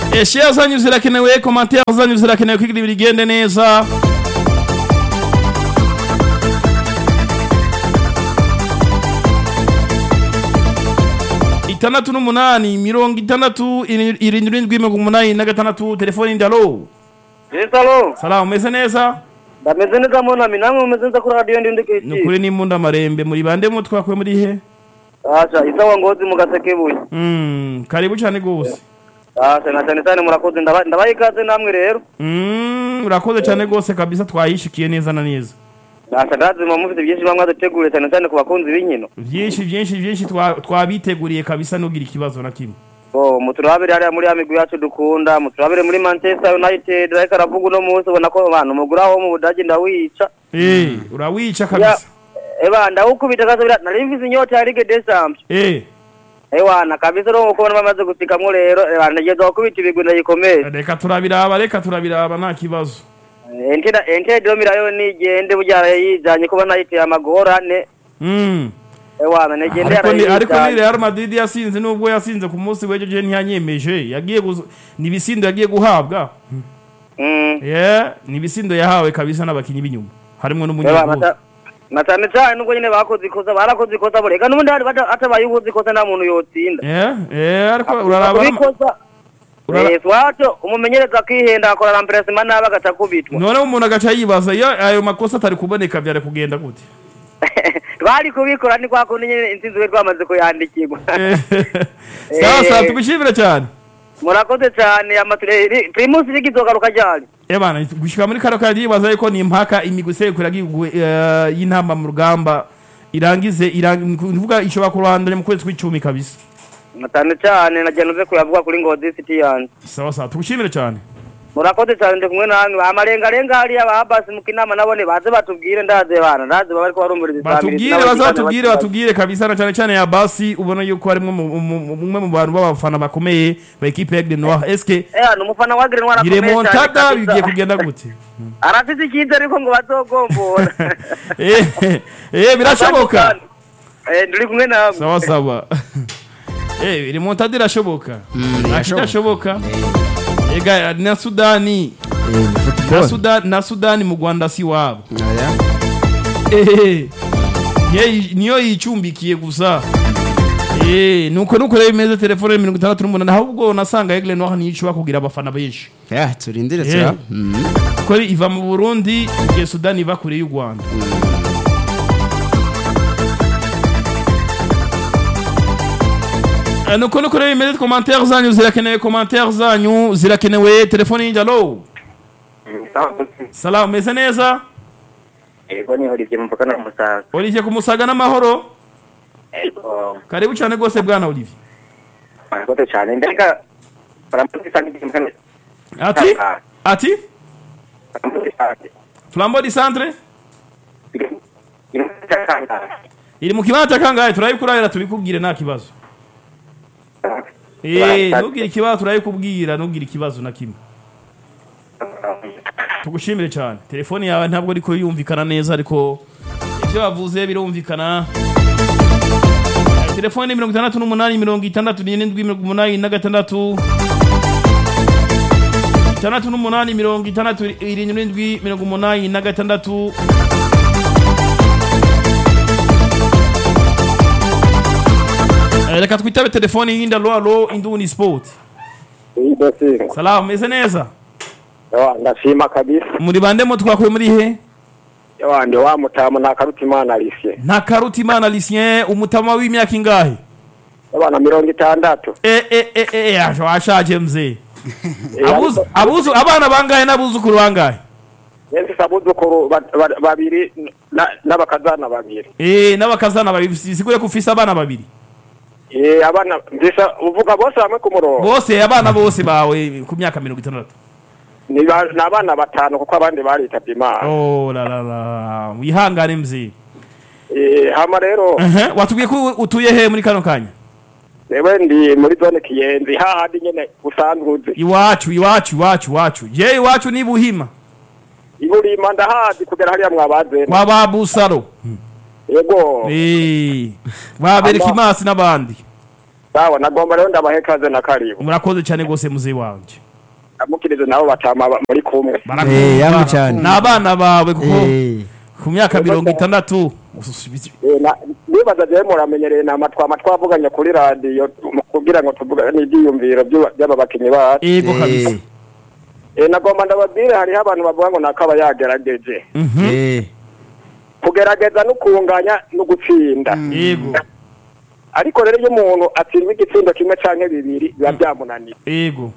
share zanyu zirakenewe commentaire zanyu zirakenewe kugira ibintu bigende neza itandatu n'umunani mirongo itandatu iri- irindwi n'indwi mirongo umunani na gatandatu telefoni ndalo Yesalo, salamu meze neza ndameze neza munami namwe mumeze neza kuri radio ndi ni ndikiki. ukuri n'imbunda marembe muri bande mu twakuye muri he Acha, isawa ngozi mu gasekebuye. Mm, karibu cyane gose Acha, na cyane cyane murakoze ndaba- ndabaye ikaze namwe rero. Mm, urakoze cyane gose kabisa twayishikiye neza na neza Acha, ndazima mufite byinshi bamwe adutegure cyane cyane ku bakunzi b'inkino. vyinshi vyinshi vyinshi twa- twabiteguriye kabisa nugira ikibazo na kimwe Oh, muturabire hariya muri ya migwi yacu dukunda, muturabire muri Manchester United, ariko aravuga uno munsi ubona ko abantu muguraho mu Budage ndawica. Eh, urawica Ya, kabisa eba ndawukubita kaza bira nari mvize inyota ya Ligue des Champions. Eh, Ewana kabisa ro kubona bamaze gusikamwo rero, eba nageze gukubita ibigwi ndayikomeye. reka turabiraba reka turabiraba nta kibazo Entera entera domira yo nigende bujara yijanye kuba nayiteye amagorane. Mm. Ewana negende ariko ni ariko ni yarayijanye. Real Madrid yasinze nubwo yasinze ku munsi w'ejo je ntiyanyemeje yagiye guzo- ni ibisindo yagiye guhabwa Mm. yeah ni ibisindo yahawe kabisa n'abakinyi b'inyuma harimo Ewana n'umunyaguru ta- na cyane cyane nubwo nyine bakoze ikosa barakoze ikosa bureka n'ubundi hari bata- atabaye ubuze ikosa nta muntu yotsinda. yeah yeah ariko uraraba n'ama- Kubikosa urara- Eh, swato umumenyereza akihenda akora remplacement nabi agaca kubitwa. none umuntu agaca yibaza iyo ayo makosa atari kuboneka byari kugenda gute Twari kubikora ni kwa kundi nyine intsinzi we twamaze kuyandikirwa. Eh, sawa sawa Eh. tubishimire cyane Murakoze cyane amature Primus ligizogaruka ryari. Ebana gushika muri karo kaje yibaza yuko ni impaka imigwi sekura y'intamba mu rugamba irangize irangivuga ishobora kurandanya mu kwezi kw'icumi kabisa Na cyane cyane nagiye nuze kuyavuga kuri Ngozi City yanjye. sawa sawa tugushimire cyane murakoze cyane ndi kumwe namwe amarengarenga hariya ba basi mu kinama nabone baze batubwire ndaze bana ndaze baba ariko barumviriza isamirizi batubwire bazatubwire batubwire kabisa na cyane cyane ya basi ubona yuko harimo mu- mu- umwe mu bantu b'abafana bakomeye ba equipe ya Aigle Noir eske eh ni umufana wa Green Noir akomeye cyane iremontada kabisa. bigiye kugenda gute arafite icyizere ariko ngo bazogombora eh eh birashoboka eh ndi kumwe nawe sawa sawa eh iremontada irashoboka akidashoboka ega na Sudani na Sudani na Sudani mu Rwanda si wabo Eh, ye- niyo yicumbikiye gusa Eh, nuko nuko rero bimeze telefone mirongo itandatu n'umunani ahubwo nasanga Aigle Noir niyo ishobora kugira abafana benshi ya turindire Eh. tura kuko iva mu Burundi igihe Sudani iva kure y'u Rwanda Eh, nuko nuko rero bimeze commentaire zanyu zirakenewe commentaire zanyu zirakenewe telefone y'injalo salamu meze neza ego niho rivye mvuka na musaza Olivier kumusaga n'amahoro ego karibu cyane rwose bwana Olivier murakoze cyane ndeka baramuzi kandi kimwe ati ati baramuzi kandi flambeau du centre imutaka iri mu kibanza kangahe turayikurahira tubikubwire nta kibazo eh ntugire ikibazo turayikubwira ntugire ikibazo na kimwe tugushimire cyane telefone yawe ntabwo ariko yumvikana neza ariko ibyo wavuze birumvikana Eh, telefone mirongo itandatu n'umunani mirongo itandatu n'irindwi mirongo umunani na gatandatu itandatu n'umunani mirongo itandatu irindwi mirongo umunani na gatandatu Eh, reka twitabe telefone y'inda lo alo induni sport Idasi. salamu meze neza Yawa ndashima kabisa. muri bande mo twakuye muri he Yawa ndi wa mutamu na karuti imana Alice. nta karuti imana Lucien umutama w'imyaka ingahe Yawa na mirongo itandatu. eh eh eh eh aje washaje mzee Eh, abuzu ariko- abuzu abana bangahe n'abuzukuru bangahe Yenzi sabuzukuru ba- ba- babiri na- n'abakazana babiri. eh n'abakazana babiri sigure ko ufise abana babiri Eh abana mbisa uvuga bose hamwe ku murongo. bose abana bose bawe ku myaka mirongo itandatu Ni ba- ni abana batanu kuko abandi baritabye Imana. oh la la la wihangane mzee Eh hama rero uh watubwiye ko utuye he muri kano kanya Ewe ndi muri zone Kiyenzi hahandi nyene usanzwe uzi. iwacu iwacu iwacu iwacu je iwacu ni buhima Iburima ndahazi kugera hariya mwabazene. kwa babusaro Yego. eh babereka Ama- imasi n'abandi sawa nagomba rero ndabahe kaze na karibu murakoze cyane rwose muzeyi wanje amukirize nabo batama ba- muri kumwe Eh, yamwe cyane. ni abana bawe kuko Eh, ku myaka mirongo itandatu Eh, na- nibaza jewe muramenyereye nama twama twavuganye kuri radiyo mu- kugira ngo tuvugane ibyiyumviro by'aba- by'aba bakinyi bacu ego eh, kabisa Eh, nagomba ndababwire hariho abantu bavuga ngo nakaba yagerageje Mhm. eh, kugerageza no kunganya no gutsinda ego ariko rero iyo umuntu atsindwa igitsindo kimwe canke bibiri biba byamunaniye ego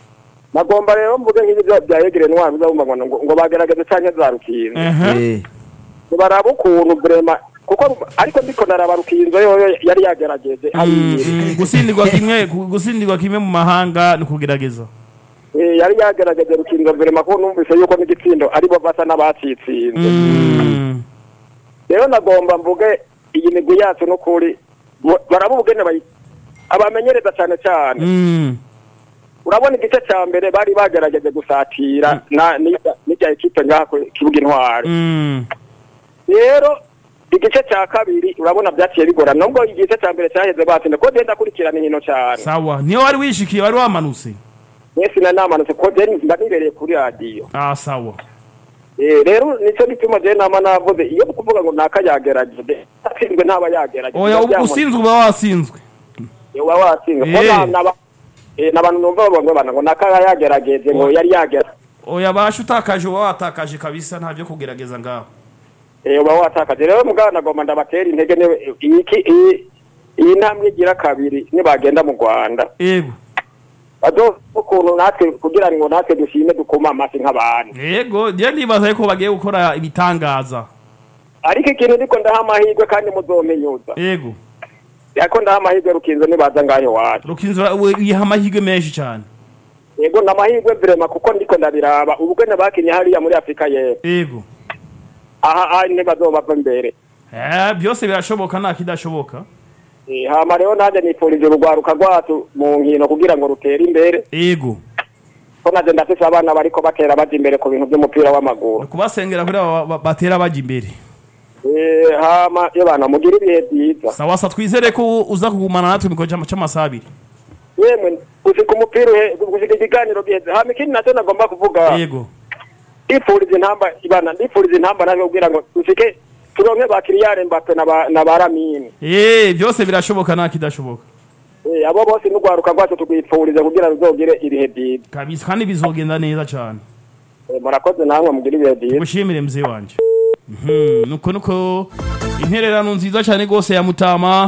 nagomba rero mvuge nk'ibi bya- bya yegere ntwari uzabumva ngo ngo- ngo bagerageze canke za rukinzo Aha. eh, baraba ukuntu vrema kuko ariko ndiko naraba rukinzo yoyo yari yagerageje Mm, ayiri mm, gusindirwa kimwe gu- gusindirwa kimwe mu mahanga ni kugerageza Eh, yari yagerageje rukinzo vrema ko numvise yuko n'igitsindo aribo basa n'abacitsinze Mm. rero nagomba mvuge iyi migwi yacu n'ukuri bo- baraba ubugene bayi abamenyereza cyane cyane Mm. urabona igice cya mbere bari bagerageje gusatira na n'irya- n'irya ekipe ngaha ku kibuga intwari Mm. rero igice cya kabiri urabona byaciye bigorana nubwo igice cya mbere cyaheze batsinda ko genda kurikirana inkino cyane sawa niyo wari wishikiye wari wamanutse mwese na namanutse ko genda mba nibereye kuri radiyo ah sawa Eh, rero nicyo gituma je nama navuze iyo kuvuga ngo naka yagerageje atsinzwe ntaba yagerageje oya Biba byamu- usinzwe uba wasinzwe uba watsinzwe ko Eh. na- naba eh, n'abantu numva bavuga ngo bana ngo naka yagerageje ngo yari yagera oya basha utakaje uba watakaje kabisa nta byo kugerageza ngaho eh uba watakaje rero mugabo nagomba ndabatera intege niwe iyi ki- iyi iyi ntambwe igira kabiri nibagenda mu Rwanda ego bazo ukuntu natwe kugira ngo natwe dushime dukoma amasi nk'abantu ego njye ndibaza yuko bagiye gukora ibitangaza ariko ikintu ndiko ndaha amahirwe kandi muzompenyuza ego yako ndaha amahirwe rukinzo nibaza ngaho iwacu rukinzura wiha amahirwe menshi cyane yego ni amahirwe vrema kuko ndiko ndabiraba ubugene bakinye hariya muri afurika y'epfo ego aha aha ntibazobava imbere Eh, byose birashoboka nta kidashoboka Eh, hama rero nanjye nifurije urugwaruka rwacu mu nkino kugira ngo rutere imbere ego ko naje ndafise abana bariko batera baja imbere ku bintu by'umupira w'amaguru kubasengera kuri aba ba- batera bajya imbere Eh, hama iyo bana mugira ibihe byiza sawa sa twizere ko uza kugumana natwe mu gihe cy'amasaha abiri yemwe gushika umupira uhe gushika ikiganiro giheze hama ikindi nacyo nagomba kuvuga ego ndifuriza intamba ibana ndifuriza intamba nawe kugira ngo dushike turonke ba Kylian Mbappe na ba na ba Lamine Eh, byose birashoboka nta kidashoboka Eh, abo bose n'urwaruka rwacu tugwipfuriza kugira ruzogire ibihe byiza kabisa kandi bizogenda neza cyane Eh, murakoze namwe mugira ibihe byiza gushimire mzee wanje Mhm, nuko nuko intererano nziza cyane rwose ya mutama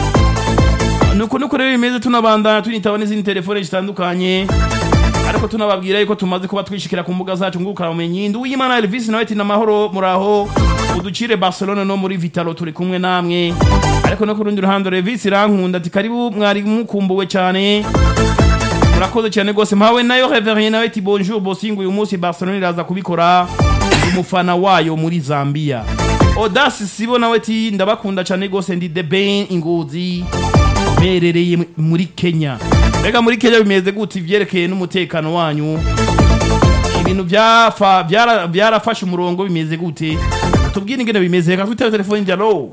nuko nuko rero bimeze tunabandana tunitaba n'izindi telefone zitandukanye ariko tunababwira yuko tumaze kuba twishikira ku mbuga zacu ngurukana bumenyi ndi uyimana Elvis nawe ati namahoro muraho uducire Barcelona no muri Vitalo turi kumwe namwe ariko no ku rundi ruhande Elvis rankunda ati karibu mwari mukumbuwe cyane murakoze cyane rwose mpawe nayo reverien nawe ati bonjour bosingo uyu munsi barcelona iraza kubikora umufana wayo muri zambia odasi sibo nawe ati ndabakunda cyane rwose ndi the ben ingozi merereye muri kenya mbega muri kenya bimeze gute ivyerekeye n'umutekano wanyu ibintu byafa byara- byarafashe umurongo bimeze gute tubwire ingene bimeze reka twitebe telefone njya alo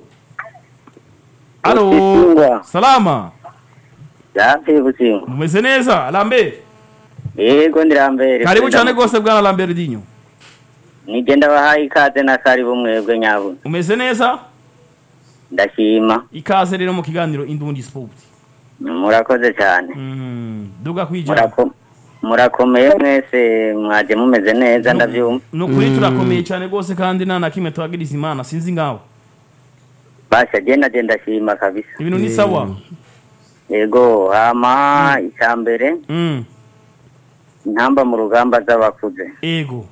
alo Busingwa. salama Yapi Busingwa. mumeze neza lambert Yego ndirambere. karibu cyane rwose bwana lamberdinho Nigenda bahaye ikaze na karibu mwebwe nyabuna. umeze neza Ndashima. ikaze rero mu kiganiro indundi sport Murakoze cyane. Mm, duga kwijana Murako murakomeye mwese mwaje mumeze neza ndavyumva. nukuri turakomeye cyane rwose kandi nta na kimwe tuhagiriza imana sinzi ngaho Basha je naje ndashima kabisa. ibintu ni sawa Yego hama icyambere Mm, intamba mu rugamba z'abakuze. ego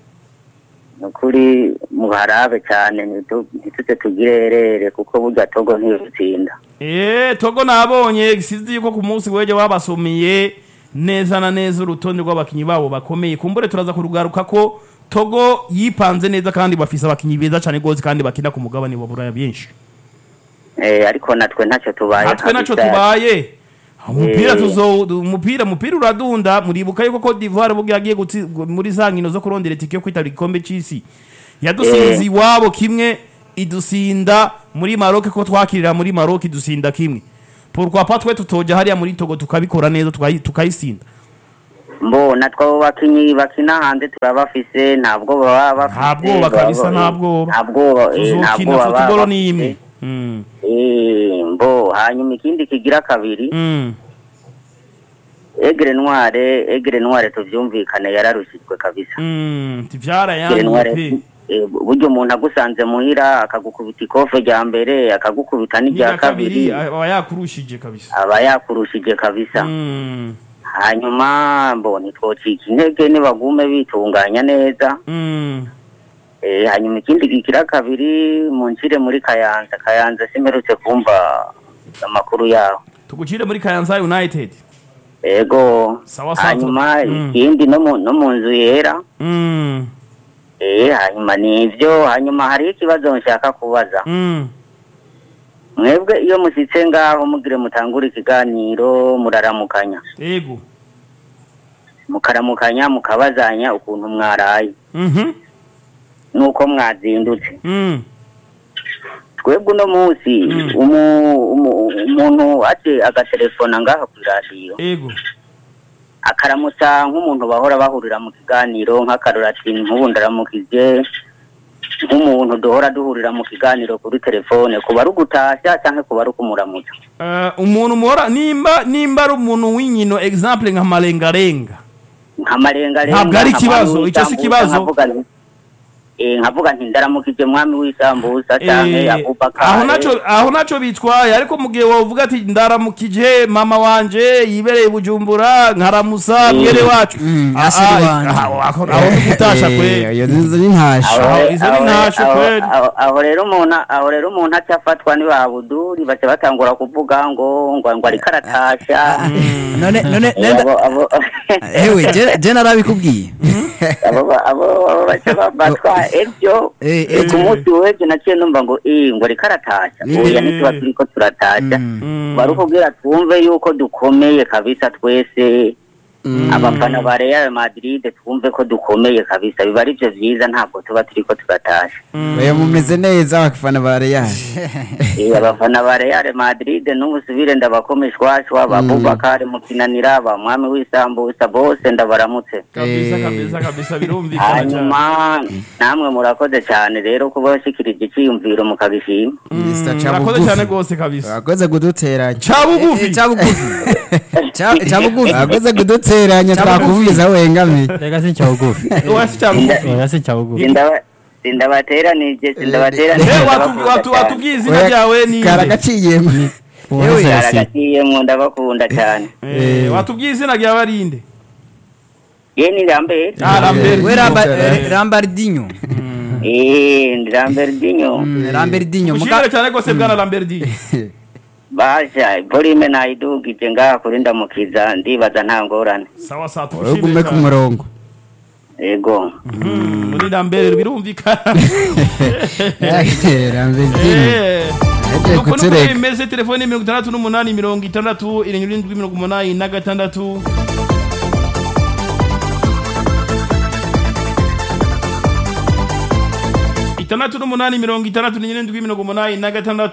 Nukuri muharabe cyane ntitu- ntitute tugire herere kuko burya togo ntiyutsinda. Eh, togo nabonye sinzi yuko ku munsi weje wabasomeye neza na neza urutonde rw'abakinyi babo bakomeye kumbure turaza kurugaruka ko togo yipanze neza kandi bafise abakinyi beza cyane rwose kandi bakina ku mugabane wa buraya benshi Eh ariko natwe ntacyo tubaye. natwe naco kabisa. tubaye umupira Eh. tuzo umupira umupira uradunda muribuka yuko Cote d'Ivoire bugi yagiye gutsi- gu- muri za nkino zo kurondera itike yo kwitabira igikombe c'isi yadusinze iwabo kimwe idusinda muri Maroc ko twakirira muri Maroc idusinda kimwe pourquoi pas twe tutoja hariya muri togo tukabikora neza tukayi- tukayisinda mbo natwe abo bakinyi bakina hanze turabafise ntabwo baba bafise nta bwoba kabisa baba- nta bwoba nta bwoba eh, nta tuzokina bwoba baba futubolo ni bafise. imwe Mm, Eh, mbo hanyuma ikindi kigira kabiri mm. egre noire egre noire tuvyumvikane yararushijwe kabisa Mm, egre tivyarayanze noire pe eh, buryo umuntu agusanze muhira akagukubita ikofe rya mbere akagukubita n'irya n'irya kabiri kabiri aba yakurushije kabisa aba yakurushije kabisa Mm, hanyuma mbo ntitwocika intege nibagume bitunganya neza mm. Eh, hanyuma ikindi kigira kabiri muncire muri kayanza kayanza simerutse kumva amakuru yaho tugucire muri kayanza united ego Sawa sawa. hanyuma Mm. ikindi no mu no mu nzu yera Mm, eh hanyuma nivyo hanyuma hari ikibazo nshaka kubaza mm. mwebwe iyo musitse ngaho mugire mutangura ikiganiro muraramukanya ego mukaramukanya mukabazanya ukuntu mwaraye Mhm, nuko mwazindutse mm. twebwe uno munsi Mm. umu- umu- umuntu aje agatelefona ngaha ku radiyo ego akaramutsa nk'umuntu bahora bahurira mu kiganiro nk'akarora ati nk'ubu ndaramukije nk'umuntu duhora duhurira mu kiganiro kuri telefone kuba ari ugutashya cyangwa kuba ari ukumuramutsa Eh, umuntu muhora nimba nimba ari umuntu w'inkino example nka malengarenga nka marengarenga Ntabwo ari nka ikibazo, mwami icyo si w'isambusa, ikibazo. nkavuga nti- eh, nkavuga nti ndaramukije mwami w'isambusa cyangwa Eh, abubakar aho naco aho naco bitwaye ariko mu gihe wovuga ati ndaramukije mama wanje yibereye i bujumbura nkaramusa Mm. mwere wacu Mm, Ah, asiri ah, wanje. aho aho- aho ni gutasha Eh, kweli iyo nizo ni ntasho Aho- Aho- izo ni aho- ntasho aho- kweli. aho- aho rero umuntu aho rero umuntu acafatwa ni babuduri baca batangura kuvuga ngo ngo ngo ariko aratasha none none Eh, nenda abo abo ewe je je narabikubwiye abo abo abo baca bafatwa ebyo Eh, Eh, ku munsi w'ejo naciye numva ngo eh ngo ariko aratasha Eh. oya ntituba turiko turatasha Mm. Mm. bari kubwira twumve yuko dukomeye kabisa twese abafana ba Real Madrid twumve ko dukomeye kabisa biba ari byo byiza ntabwo tuba turiko turatasha oya mumeze neza abafana ba Real Eh, abafana ba Real Madrid n'ubusubire ndabakomeshwashwa ba Bubakar mukinanira ba mwami w'isambusa bose ndabaramutse kabisa Eh. kabisa kabisa birumvikana cyane hanyuma namwe murakoze cyane rero kuba washikirije icyiyumviro mukagishima Mm, Mr. murakoze Cabugufi. cyane rwose kabisa wakoze kuduteranya Cabugufi. Eh, eh, cabugufi Ca- cabugufi wakoze kuduteranya twakuvuza wengamiye reka si cyabugufi wasi cyabugufi reka si cyabugufi Sindaba- sindabateranije sindabateranije Eh, watu- ndabakunda watu- cyane. watubwiye izina ryawe ni nde? karagaciyemo uwo Ewe, wese yasi Karagaciyemwo ndabakunda cyane Eh, watubwiye izina ryawe ari nde ye ni Lambert Ah, Lambert. we Ramba- eh, rambardinho eh ndi Lambertinho Mm, rambardinho ushimire muga cyane rwose bwana lamberdi basha volume nayidugije ngaha kuri ndamukiza ndibaza nta ngorane sawa sawa wowe ugume tugushimire ku cyane murongo yego Mm, muri lambert birumvikana rambardinho Eh, Agiye nuko nuko kutureka. bimeze telefoni mirongo itandatu n'umunani mirongo itandatu irindwi mirongo umunani na gatandatu itandatu n'umunani mirongo itandatu n'irindwi mirongo umunani na gatandatu